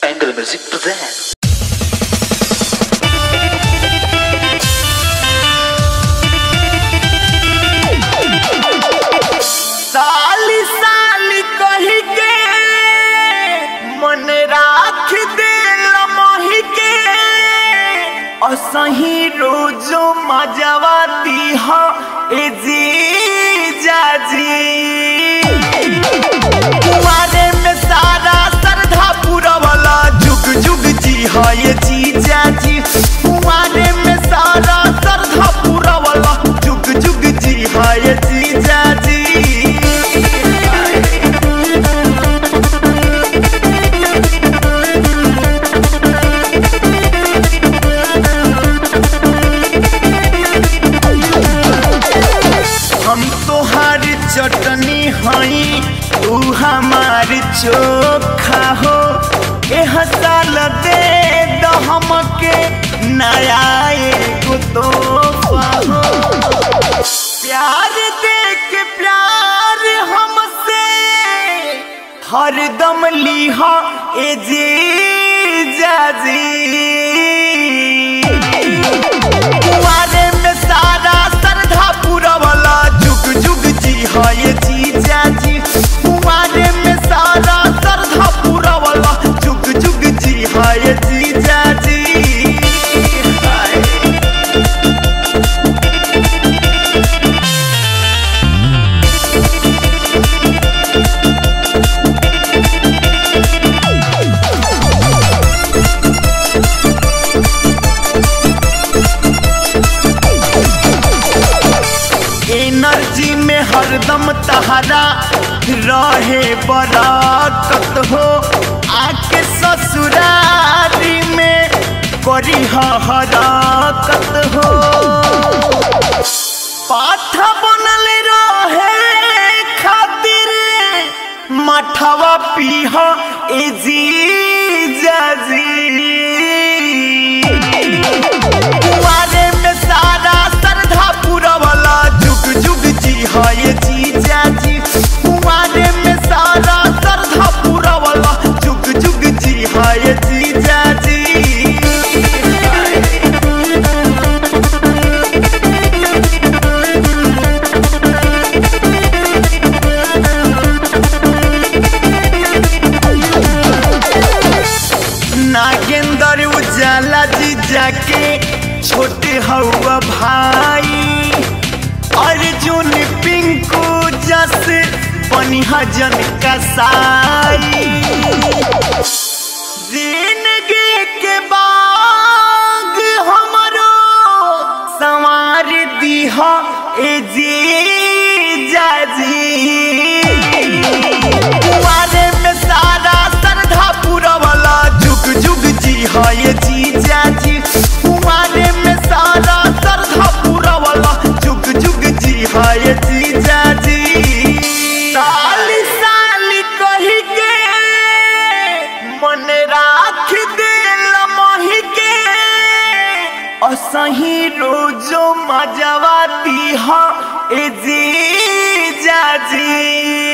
Angle Music presents. साली साली कही के मन राख दे मोही के असही रोजो मजवाती हो ए जी जाजी कुआरे में सारा श्रद्धा पूरा वाला जुग जुग जी हाँ ये जी जाजी कुआरे में सारा श्रद्धा पूरा वाला जुग जुग जी हाँ ये जी जाजी हम तोहार चटनी हई तू हमार चोखा हो ए हसाल दे दो हमके नया एगो तोहफा हो प्यार दे के प्यार हमसे हरदम लीहा ए जी जाजी कुआरे में सारा श्रद्धा पूरा वाला जुग जुग जी हाँ ये जी जाजी कुआरे में सारा श्रद्धा पूरा वाला जुग जुग जी हाँ ये जी जाजी एनर्जी में हरदम तहरा रहे बराकत हो आके ससुरारी में करी हराकत हो पाठा बनल रहे खातिर मठवा पीह ए जी जाजी कुआरे में सारा श्रद्धा पूरा वाला जुग जुग जी हाँ ये जी जाजी कुआरे में सारा श्रद्धा पूरा वाला जुग जुग जी हाँ ये जी जाजी नागेंद्र उजाला जी जाके छोटे हवा भाई अर्जुन पिंकू जस बनिहा जन कसाई जिंदगी के बाग हमरो संवार दीहा ए जी जाजी कुआरे में सारा श्रद्धा पूरा वाला जुग जुग जी हाँ ये जी जाजी कुआरे में सारा श्रद्धा पूरा वाला जुग जुग जी हाँ ये जी जाजी साली साली कही के मन राख दे मोही के असही रोजो मजवाती हाँ ए जी जाजी